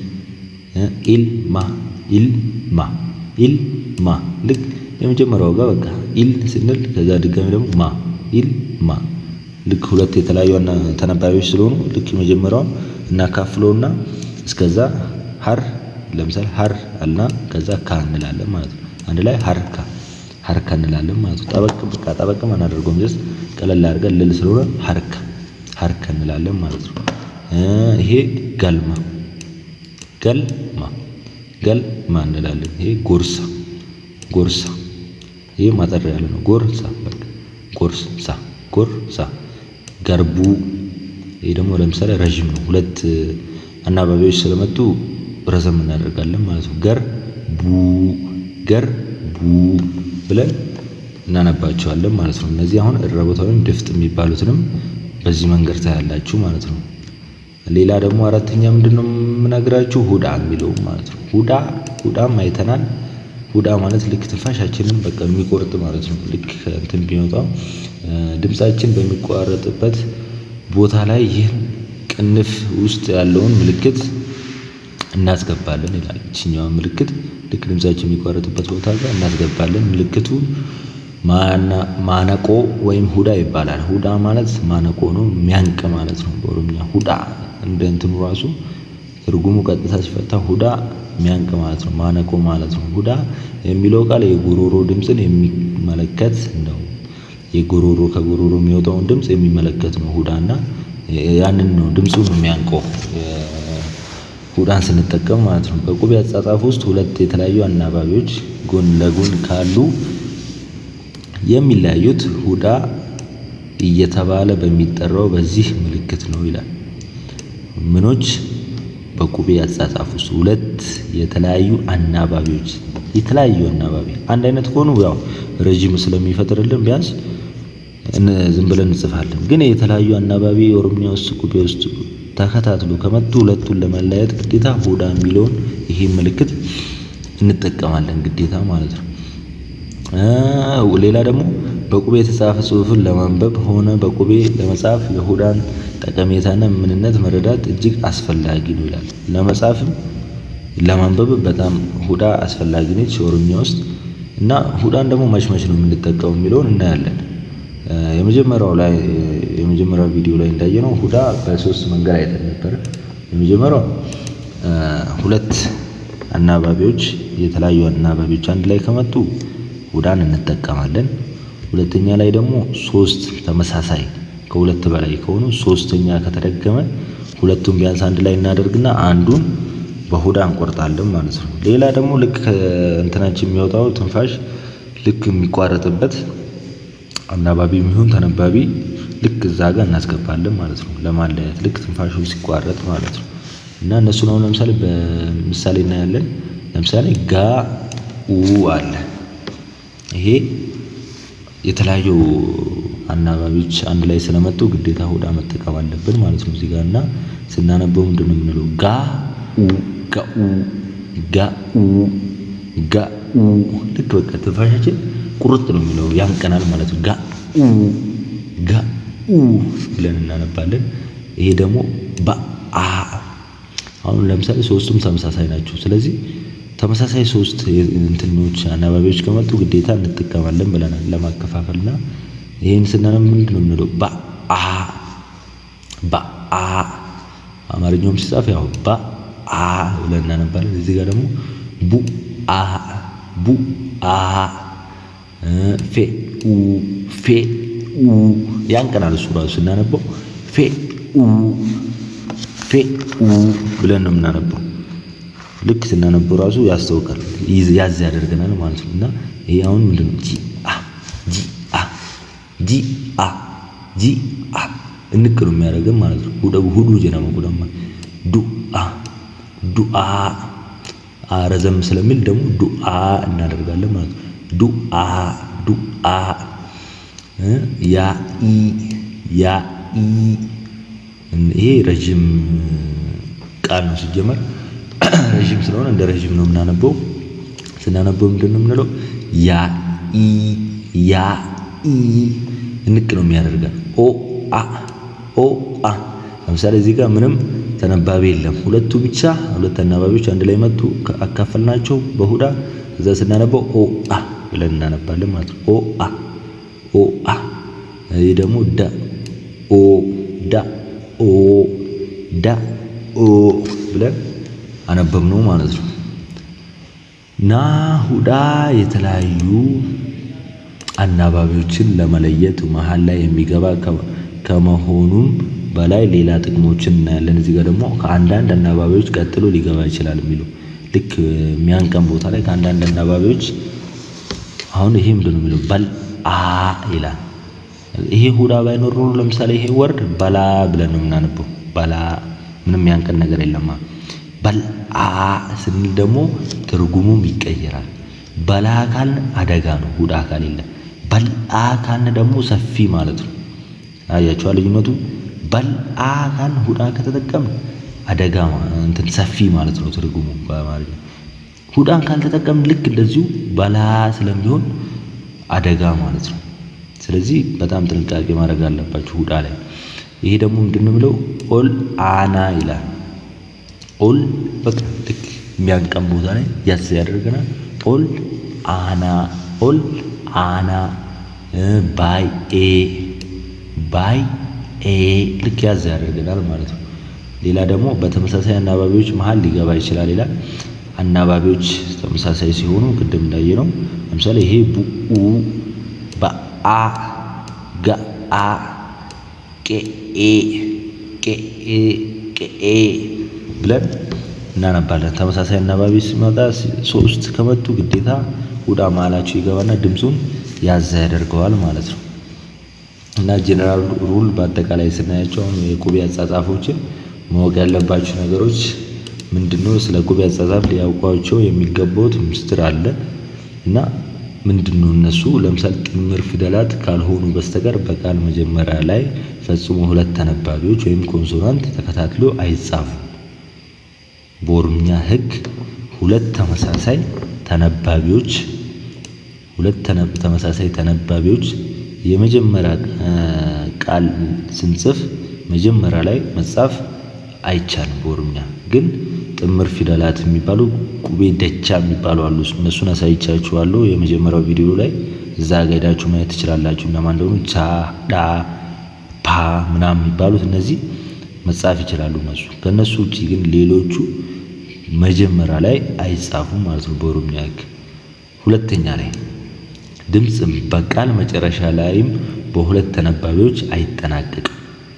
ኢልማ ኢልማ ኢልማ ልክ የመጀመሪያው ጋር በቃ ኢል ስንል ከዛ ድጋሚ ደግሞ ማ ኢልማ ልክ ሁለት የተለያዩ ተነባቢዎች ስለሆኑ ልክ የመጀመሪያው እናካፍለውና እስከዛ ሀር ለምሳሌ ሀር አልና ከዛ ካ እንላለን ማለት ነው። አንድ ላይ ሀርካ ሀርካ እንላለን ማለት ነው። ጠበቅ በቃ ጠበቅም አናደርገውም ጀስት ቀለል አድርገን ልል ስለሆነ ሀርካ ሀርካ እንላለን ማለት ነው። ይሄ ገልማ ገልማ ገልማ እንላለን። ይሄ ጎርሳ ጎርሳ ይሄ ማጠር ያለ ነው። ጎርሳ በቃ ጎርሳ ጎርሳ ገርቡ ይሄ ደግሞ ለምሳሌ ረዥም ነው። ሁለት አናባቢዎች ስለመጡ ረዘም እናደርጋለን ማለት ነው። ገር ቡ ገር ቡ ብለን እናነባቸዋለን ማለት ነው። እነዚህ አሁን እረቦታ ወይም ድፍጥ የሚባሉትንም በዚህ መንገድ ታያላችሁ ማለት ነው። ሌላ ደግሞ አራተኛ ምንድን ነው የምነግራችሁ ሁዳ የሚለው ማለት ነው። ሁዳ ሁዳም አይተናል። ሁዳ ማለት ልክ ትንፋሻችንን በቃ የሚቆርጥ ማለት ነው። ልክ እንትን ቢመጣው ድምፃችን በሚቋረጥበት ቦታ ላይ ይህን ቅንፍ ውስጥ ያለውን ምልክት እናስገባለን ይላል። ይችኛዋን ምልክት ልክ ድምፃችን የሚቋረጥበት ቦታ ጋር እናስገባለን። ምልክቱ ማነቆ ወይም ሁዳ ይባላል። ሁዳ ማለት ማነቆ ነው፣ የሚያንቅ ማለት ነው በኦሮምኛ ሁዳ እንደ እንትኑ ራሱ ትርጉሙ ቀጥታ ሲፈታ ሁዳ የሚያንቅ ማለት ነው፣ ማነቆ ማለት ነው። ሁዳ የሚለው ቃል የጉሮሮ ድምፅን የሚመለከት ነው። የጉሮሮ ከጉሮሮ የሚወጣውን ድምፅ የሚመለከት ነው ሁዳ እና ያንን ነው ድምፁን የሚያንቀው ሁዳን ስንጠቀም ማለት ነው። በቁቤ አጻጻፍ ውስጥ ሁለት የተለያዩ አናባቢዎች ጎን ለጎን ካሉ የሚለያዩት ሁዳ እየተባለ በሚጠራው በዚህ ምልክት ነው ይላል። ምኖች በቁቤ አጻጻፍ ውስጥ ሁለት የተለያዩ አናባቢዎች የተለያዩ አናባቢ አንድ አይነት ከሆኑ ያው ረዥም ስለሚፈጥርልን ቢያንስ ዝም ብለን እንጽፋለን። ግን የተለያዩ አናባቢ ኦሮምኛ ውስጥ ቁቤ ውስጥ ተከታትሎ ከመጡ ሁለቱን ለመለያየት ግዴታ ሁዳ የሚለውን ይሄ ምልክት እንጠቀማለን ግዴታ ማለት ነው። ሌላ ደግሞ በቁቤ የተጻፈ ጽሑፍን ለማንበብ ሆነ በቁቤ ለመጻፍ የሁዳን ጠቀሜታና ምንነት መረዳት እጅግ አስፈላጊ ነው ይላል። ለመጻፍም ለማንበብ በጣም ሁዳ አስፈላጊ ነች ኦሮምኛ ውስጥ እና ሁዳን ደግሞ መች መች ነው የምንጠቀመው የሚለውን እናያለን። የመጀመሪያው ላይ የመጀመሪያው ቪዲዮ ላይ እንዳየነው ሁዳ በሶስት መንገድ አይተን ነበር። የመጀመሪያው ሁለት አናባቢዎች የተለያዩ አናባቢዎች አንድ ላይ ከመጡ ሁዳን እንጠቀማለን። ሁለተኛ ላይ ደግሞ ሶስት ተመሳሳይ ከሁለት በላይ ከሆኑ ሶስተኛ ከተደገመ ሁለቱም ቢያንስ አንድ ላይ እናደርግና አንዱን በሁዳ እንቆርጣለን ማለት ነው። ሌላ ደግሞ ልክ ከእንትናችን የሚወጣው ትንፋሽ ልክ የሚቋረጥበት አናባቢ የሚሆን ተነባቢ ልክ እዛ ጋር እናስገባለን ማለት ነው። ለማለያየት ልክ ትንፋሹ ሲቋረጥ ማለት ነው። እና እነሱን አሁን ለምሳሌ በምሳሌ እናያለን። ለምሳሌ ጋ ኡ አለ። ይሄ የተለያዩ አናባቢዎች አንድ ላይ ስለመጡ ግዴታ ሁዳ መጠቀም አለብን ማለት ነው። እዚህ ጋር እና ስናነበው ምንድን ነው የምንለው? ጋ ኡ ጋኡ ጋኡ ጋኡ ልክ በቃ ትንፋሻችን ቁርጥ ነው የሚለው ያንቀናል ማለት ነው። ጋኡ ጋኡ ብለን እናነባለን። ይሄ ደግሞ በአ አሁን ለምሳሌ ሶስቱም ተመሳሳይ ናቸው። ስለዚህ ተመሳሳይ ሶስት እንትኖች አናባቢዎች ከመጡ ግዴታ እንጠቀማለን ብለናል ለማከፋፈል እና ይህን ስናነብ ምንድን ነው የምንለው? በአ በአ አማርኛውም ሲጻፍ ያው በአ ብለን እናነባለን። እዚህ ጋር ደግሞ ቡ አ ቡ አ ፌ ኡ ፌ ኡ ያንቀናል። እሱ ራሱ ስናነበው ፌ ኡ ፌ ኡ ብለን ነው የምናነበው። ልክ ስናነበው ራሱ ያስታውቃል፣ ያዝ ያደርገናል ማለት ነው። እና ይሄ አሁን ምንድን ነው? ጂ አ ጂ አ ጂ አ ጂ አ እንቅ ነው የሚያደርገን ማለት ነው። ሁደ ሁሉ ጀነመ ሁደማ ዱ አ ዱ አ ረዘም ስለሚል ደግሞ ዱአ እናደርጋለን ማለት ነው። ዱአ ዱአ ያ ኢ ያ ኢ ይሄ ረዥም ቃል ነው ሲጀመር ረዥም ስለሆነ እንደ ረዥም ነው የምናነበው። ስናነበው ምንድን ነው የምንለው? ያ ኢ ያ ኢ እንቅ ነው የሚያደርገን። ኦ አ ኦ አ ለምሳሌ እዚህ ጋር ምንም ተነባቢ የለም። ሁለቱ ብቻ ሁለት አናባቢዎች አንድ ላይ መጡ፣ አካፈልናቸው በሁዳ እዛ ስናነበው ኦ አ ብለን እናነባለን ማለት ነው። ኦ አ ኦ አ ይህ ደግሞ ዳ ኦ ዳ ኦ ዳ ኦ ብለን አነበብነው ማለት ነው። ና ሁዳ የተለያዩ አናባቢዎችን ለመለየት መሀል ላይ የሚገባ ከመሆኑም በላይ ሌላ ጥቅሞችን እናያለን። እዚህ ጋር ደግሞ ከአንዳንድ አናባቢዎች ቀጥሎ ሊገባ ይችላል የሚለው ልክ የሚያንቀን ቦታ ላይ ከአንዳንድ አናባቢዎች አሁን ይሄ ምንድን ነው የሚለው በል አ ይላል። ይሄ ሁዳ ባይኖር ኖሮ ለምሳሌ ይሄ ወርድ በላ ብለን ነው የምናነበው። በላ ምንም ያንቀን ነገር የለማ። በል አ ስንል ደግሞ ትርጉሙም ይቀየራል። በላ ካልን አደጋ ነው፣ ሁዳ ካል የለም። በል አ ካልን ደግሞ ሰፊ ማለት ነው። አያችኋል ልዩነቱ? በል አ ካልን ሁዳ ከተጠቀምን አደጋ እንትን ሰፊ ማለት ነው ትርጉሙ በአማርኛ። ሁዳን ካልተጠቀምን ልክ እንደዚሁ በላ ስለሚሆን አደጋ ማለት ነው። ስለዚህ በጣም ጥንቃቄ ማድረግ አለባችሁ ሁዳ ላይ። ይሄ ደግሞ ምንድን ነው የሚለው ኦል አና ይላል። ኦል በቃ ልክ የሚያንቀን ቦታ ላይ ያዝ ያደርገናል። ኦል አና ኦል አና ባይ ኤ ባይ ኤ ልክ ያዝ ያደርገናል ማለት ነው። ሌላ ደግሞ በተመሳሳይ አናባቢዎች መሀል ሊገባ ይችላል ይላል። አናባቢዎች ተመሳሳይ ሲሆኑ ቅድም እንዳየ ነው። ለምሳሌ ይሄ ቡኡ በአ ገአ ቄኤ ቄኤ ቄኤ ብለን እናነባለን። ተመሳሳይ አናባቢ ሲመጣ ሶስት ከመጡ ግዴታ ሁዳ መሀላቸው ይገባና ድምፁን ያዛ ያደርገዋል ማለት ነው። እና ጀነራል ሩል በአጠቃላይ ስናያቸው አሁን የቁቤ አጻጻፎችን ማወቅ ያለባቸው ነገሮች ምንድነው? ስለ ቁቤ አጻጻፍ ሊያውቋቸው የሚገባውት ምስጢር አለ እና ምንድነው እነሱ? ለምሳሌ ጥምር ፊደላት ካልሆኑ በስተቀር በቃል መጀመሪያ ላይ ፈጽሞ ሁለት ተነባቢዎች ወይም ኮንሶናንት ተከታትሎ አይጻፉ። በኦሮምኛ ሕግ ሁለት ተመሳሳይ ተነባቢዎች ሁለት ተመሳሳይ ተነባቢዎች የመጀመሪያ ቃል ስንጽፍ መጀመሪያ ላይ መጻፍ አይቻልም። በኦሮምኛ ግን ጥምር ፊደላት የሚባሉ ቁቤ ደቻ የሚባሉ አሉ። እነሱን አሳይቻችኋለሁ የመጀመሪያው ቪዲዮ ላይ እዛ ጋ ሄዳችሁ ማየት ትችላላችሁ። እነማን እንደሆኑ ቻ፣ ዳ፣ ፓ ምናምን የሚባሉት እነዚህ መጻፍ ይችላሉ እነሱ። ከእነሱ ውጭ ግን ሌሎቹ መጀመሪያ ላይ አይጻፉም ማለት ነው በኦሮምኛ ህግ። ሁለተኛ ላይ ድምፅ በቃል መጨረሻ ላይም በሁለት ተነባቢዎች አይጠናቀቅም።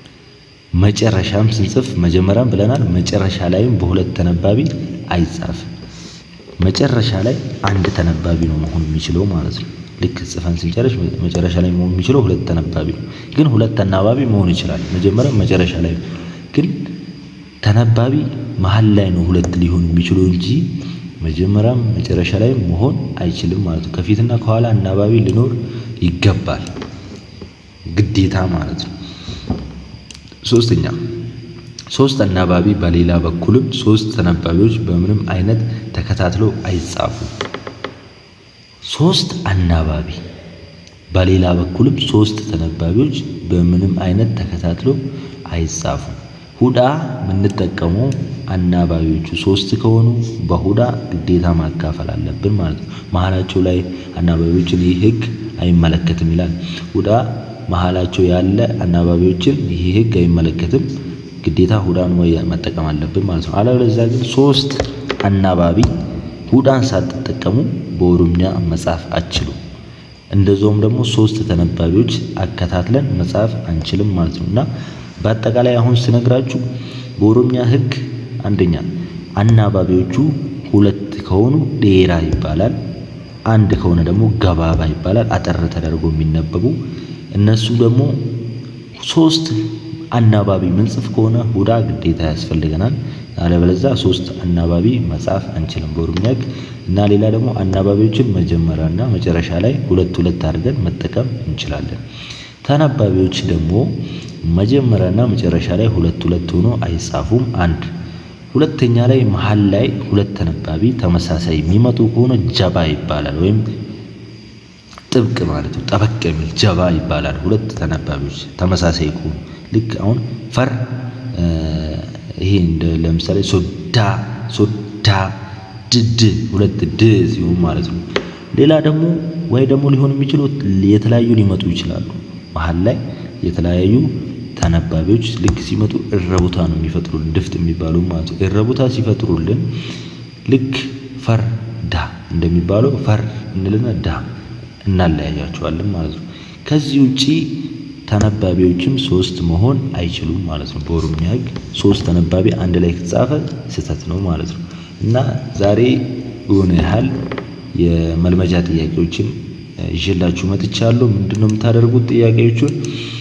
መጨረሻም ስንጽፍ መጀመሪያም ብለናል። መጨረሻ ላይም በሁለት ተነባቢ አይጻፍም። መጨረሻ ላይ አንድ ተነባቢ ነው መሆን የሚችለው ማለት ነው። ልክ ጽፈን ስንጨርስ መጨረሻ ላይ መሆን የሚችለው ሁለት ተነባቢ ነው። ግን ሁለት ተናባቢ መሆን ይችላል። መጀመሪያም መጨረሻ ላይ ግን ተነባቢ መሀል ላይ ነው ሁለት ሊሆን የሚችለው እንጂ መጀመሪያም መጨረሻ ላይ መሆን አይችልም ማለት ነው። ከፊትና ከኋላ አናባቢ ሊኖር ይገባል ግዴታ ማለት ነው። ሶስተኛ ሶስት አናባቢ በሌላ በኩልም ሶስት ተነባቢዎች በምንም አይነት ተከታትለው አይጻፉም። ሶስት አናባቢ በሌላ በኩልም ሶስት ተነባቢዎች በምንም አይነት ተከታትለው አይጻፉም። ሁዳ የምንጠቀመው አናባቢዎቹ ሶስት ከሆኑ በሁዳ ግዴታ ማካፈል አለብን ማለት ነው። መሀላቸው ላይ አናባቢዎችን ይህ ህግ አይመለከትም ይላል። ሁዳ መሀላቸው ያለ አናባቢዎችን ይህ ህግ አይመለከትም። ግዴታ ሁዳን ወይ መጠቀም አለብን ማለት ነው። አለበለዚያ ግን ሶስት አናባቢ ሁዳን ሳትጠቀሙ በኦሮምኛ መጻፍ አትችሉም። እንደዛውም ደግሞ ሶስት ተነባቢዎች አከታትለን መጻፍ አንችልም ማለት ነው እና በአጠቃላይ አሁን ስነግራችሁ በኦሮምኛ ሕግ አንደኛ አናባቢዎቹ ሁለት ከሆኑ ዴራ ይባላል። አንድ ከሆነ ደግሞ ገባባ ይባላል። አጠር ተደርጎ የሚነበቡ እነሱ ደግሞ ሶስት አናባቢ ምንጽፍ ከሆነ ሁዳ ግዴታ ያስፈልገናል። አለበለዚያ ሶስት አናባቢ መጻፍ አንችልም በኦሮምኛ ሕግ እና ሌላ ደግሞ አናባቢዎችን መጀመሪያና መጨረሻ ላይ ሁለት ሁለት አድርገን መጠቀም እንችላለን። ተነባቢዎች ደግሞ መጀመሪያና መጨረሻ ላይ ሁለት ሁለት ሆኖ አይጻፉም። አንድ ሁለተኛ ላይ መሀል ላይ ሁለት ተነባቢ ተመሳሳይ የሚመጡ ከሆነ ጀባ ይባላል፣ ወይም ጥብቅ ማለት ነው። ጠበቅ የሚል ጀባ ይባላል። ሁለት ተነባቢዎች ተመሳሳይ ከሆኑ ልክ አሁን ፈር ይሄ እንደ ለምሳሌ ሶዳ ሶዳ ድድ ሁለት ድ ሲሆን ማለት ነው። ሌላ ደግሞ ወይ ደግሞ ሊሆን የሚችሉት የተለያዩ ሊመጡ ይችላሉ። መሀል ላይ የተለያዩ ተነባቢዎች ልክ ሲመጡ እረቡታ ነው የሚፈጥሩልን ድፍት የሚባሉ ማለት ነው። እረቡታ ሲፈጥሩልን ልክ ፈር ዳ እንደሚባለው ፈር እንልና ዳ እናለያያቸዋለን ማለት ነው። ከዚህ ውጪ ተነባቢዎችም ሶስት መሆን አይችሉም ማለት ነው። በኦሮምኛ ሕግ ሶስት ተነባቢ አንድ ላይ ከተጻፈ ስህተት ነው ማለት ነው እና ዛሬ የሆነ ያህል የመልመጃ ጥያቄዎችን ይዤላችሁ መጥቻለሁ። ምንድነው የምታደርጉት? ጥያቄዎቹን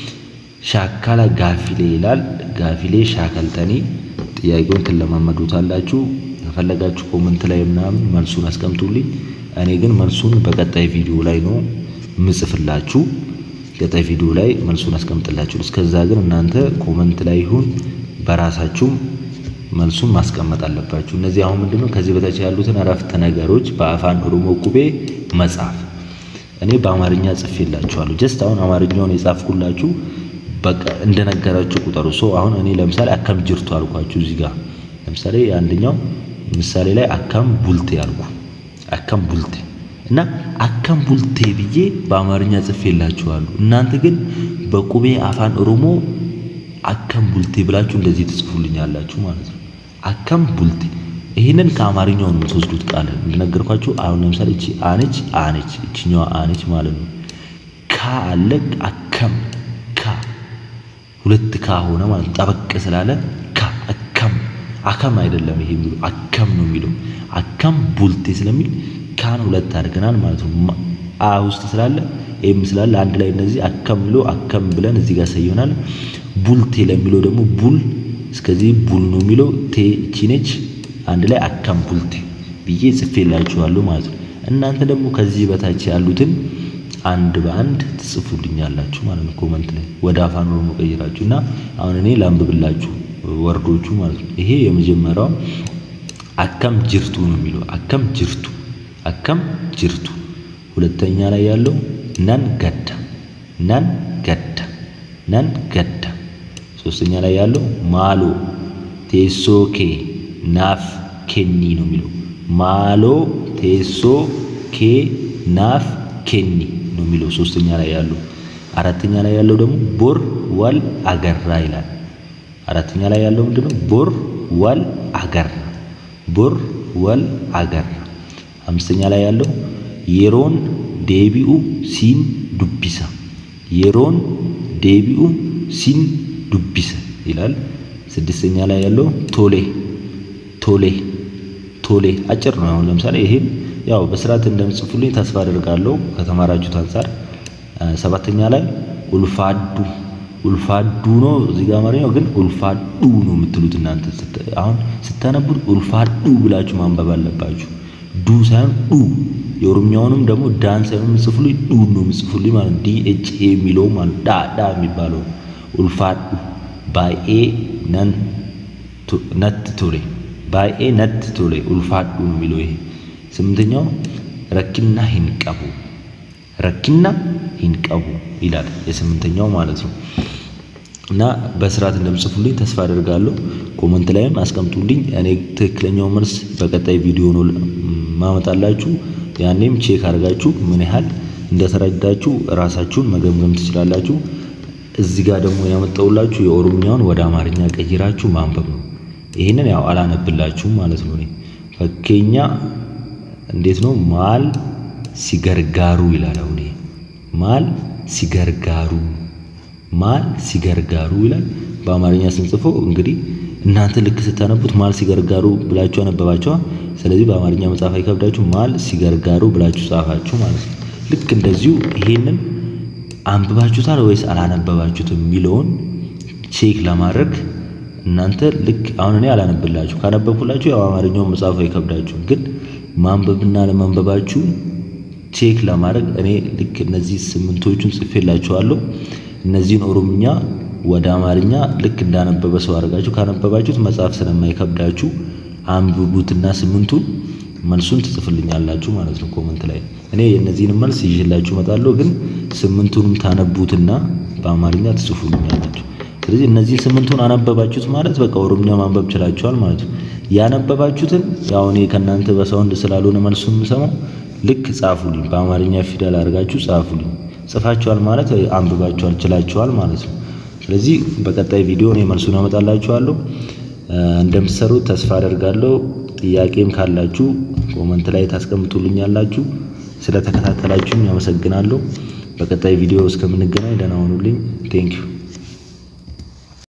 ሻካላ ጋፊሌ ይላል። ጋፊሌ ሻከልተኒ ጥያቄውን ትለማመዱታላችሁ። ከፈለጋችሁ ኮመንት ላይ ምናምን መልሱን አስቀምጡልኝ። እኔ ግን መልሱን በቀጣይ ቪዲዮ ላይ ነው ምጽፍላችሁ። ቀጣይ ቪዲዮ ላይ መልሱን አስቀምጥላችሁ። እስከዛ ግን እናንተ ኮመንት ላይ ይሁን በራሳችሁም መልሱን ማስቀመጥ አለባችሁ። እነዚህ አሁን ምንድነው ከዚህ በታች ያሉትን አረፍተ ነገሮች በአፋን ኦሮሞ ቁቤ መጻፍ እኔ በአማርኛ ጽፌላችኋለሁ። ጀስት አሁን አማርኛውን የጻፍኩላችሁ በቃ እንደነገራችሁ ቁጠሩ። ሶ አሁን እኔ ለምሳሌ አካም ጅርቱ አልኳችሁ እዚህ ጋር ለምሳሌ አንደኛው ምሳሌ ላይ አካም ቡልቴ አልኩ። አካም ቡልቴ እና አካም ቡልቴ ብዬ በአማርኛ ጽፌላችኋለሁ። እናንተ ግን በቁቤ አፋን ኦሮሞ አካም ቡልቴ ብላችሁ እንደዚህ ትጽፉልኛላችሁ ማለት ነው። አካም ቡልቴ ይህንን ከአማርኛው ነው የምትወስዱት ቃል እንደነገርኳችሁ። አሁን ለምሳሌ እቺ አነች አነች እችኛዋ አነች ማለት ነው። ካ አለ አከም ካ ሁለት ካ ሆነ ማለት ነው። ጠበቅ ስላለ ካ አከም አከም አይደለም ይሄ የሚለው አከም ነው የሚለው አከም ቡልቴ ስለሚል ካን ሁለት አድርገናል ማለት ነው። አ ውስጥ ስላለ ኤም ስላለ አንድ ላይ እነዚህ አከም ብሎ አከም ብለን እዚህ ጋር ሰየናል። ቡልቴ ለሚለው ደግሞ ቡል እስከዚህ ቡል ነው የሚለው ቴ እቺ ነች አንድ ላይ አካም ቡልቴ ብዬ ጽፌላችኋለሁ ማለት ነው። እናንተ ደግሞ ከዚህ በታች ያሉትን አንድ በአንድ ትጽፉልኛላችሁ ማለት ነው። ኮመንት ላይ ወደ አፋን ኦሮሞ ቀይራችሁ እና አሁን እኔ ላንብብላችሁ ወርዶቹ ማለት ነው። ይሄ የመጀመሪያው አካም ጅርቱ ነው የሚለው አካም ጅርቱ አካም ጅርቱ። ሁለተኛ ላይ ያለው ነን ገዳ ነን ገዳ ነን ገዳ። ሶስተኛ ላይ ያለው ማሎ ቴሶ ኬ ናፍ ኬኒ ነው የሚለው ማሎ ቴሶ ኬ ናፍ ኬኒ ነው የሚለው ሶስተኛ ላይ ያለው። አራተኛ ላይ ያለው ደግሞ ቦር ዋል አገራ ይላል። አራተኛ ላይ ያለው ምንድነው? ቦር ዋል አገራ ቦር ዋል አገራ። አምስተኛ ላይ ያለው የሮን ዴቢኡ ሲን ዱቢሳ የሮን ዴቢኡ ሲን ዱቢሳ ይላል። ስድስተኛ ላይ ያለው ቶሌ ቶሌ ቶሌ አጭር ነው። አሁን ለምሳሌ ይሄን ያው በስርዓት እንደምጽፉልኝ ተስፋ አደርጋለሁ ከተማራችሁት አንጻር። ሰባተኛ ላይ ኡልፋዱ ኡልፋዱ ነው እዚህ ጋር አማርኛው ግን ኡልፋዱ ነው የምትሉት እናንተ። አሁን ስታነቡት ኡልፋዱ ብላችሁ ማንበብ አለባችሁ። ዱ ሳይሆን ዱ። የኦሮምኛውንም ደግሞ ዳን ሳይሆን የምጽፉልኝ ዱ ነው የምጽፉልኝ ማለት ዲ ኤች ኤ የሚለው ማለት ዳ ዳ የሚባለው ኡልፋዱ ባኤ ነን ነት ቶሌ ባኤ ነት ቶሌ ኡልፋዱ ነው የሚለው ይሄ። ስምንተኛው ረኪና ሂንቀቡ ረኪና ሂንቀቡ ይላል የስምንተኛው ማለት ነው። እና በስርዓት እንደምጽፉልኝ ተስፋ አደርጋለሁ። ኮመንት ላይም አስቀምጡልኝ። እኔ ትክክለኛው መልስ በቀጣይ ቪዲዮ ነው ማመጣላችሁ። ያኔም ቼክ አድርጋችሁ ምን ያህል እንደተረዳችሁ ራሳችሁን መገምገም ትችላላችሁ። እዚህ ጋር ደግሞ ያመጣውላችሁ የኦሮምኛውን ወደ አማርኛ ቀይራችሁ ማንበብ ነው። ይህንን ያው አላነብላችሁም ማለት ነው። እኔ ፈኬኛ እንዴት ነው? ማል ሲገርጋሩ ይላል። አሁን ማል ሲገርጋሩ ማል ሲገርጋሩ ይላል። በአማርኛ ስንጽፈው እንግዲህ እናንተ ልክ ስታነቡት ማል ሲገርጋሩ ብላችሁ አነበባችኋ። ስለዚህ በአማርኛ መጻፍ አይከብዳችሁ። ማል ሲገርጋሩ ብላችሁ ጻፋችሁ ማለት ነው። ልክ እንደዚሁ ይሄንን አንብባችሁታል ወይስ አላነበባችሁትም የሚለውን ቼክ ለማድረግ እናንተ ልክ አሁን እኔ አላነብላችሁ ካነበብኩላችሁ ያው አማርኛውን መጻፍ አይከብዳችሁ፣ ግን ማንበብና ለማንበባችሁ ቼክ ለማድረግ እኔ ልክ እነዚህ ስምንቶቹን ጽፌላችኋለሁ። እነዚህን ኦሮምኛ ወደ አማርኛ ልክ እንዳነበበ ሰው አድርጋችሁ ካነበባችሁት መጻፍ ስለማይከብዳችሁ አንብቡትና ስምንቱን መልሱን ትጽፍልኛላችሁ ማለት ነው ኮመንት ላይ። እኔ የእነዚህን መልስ ይዤላችሁ እመጣለሁ፣ ግን ስምንቱንም ታነቡትና በአማርኛ ትጽፉልኛላችሁ። ስለዚህ እነዚህ ስምንቱን አነበባችሁት ማለት በቃ ኦሮምኛ ማንበብ ችላችኋል ማለት ነው። ያነበባችሁትን ያው እኔ ከእናንተ በሳውንድ ስላልሆነ መልሱ የምሰማው ልክ ጻፉልኝ፣ በአማርኛ ፊደል አድርጋችሁ ጻፉልኝ። ጽፋችኋል ማለት አንብባችኋል ችላችኋል ማለት ነው። ስለዚህ በቀጣይ ቪዲዮ እኔ መልሱን አመጣላችኋለሁ። እንደምትሰሩት ተስፋ አደርጋለሁ። ጥያቄም ካላችሁ ኮመንት ላይ ታስቀምጡልኛላችሁ። ስለተከታተላችሁኝ አመሰግናለሁ። በቀጣይ ቪዲዮ እስከምንገናኝ ደህና ሁኑልኝ። ቴንኪዩ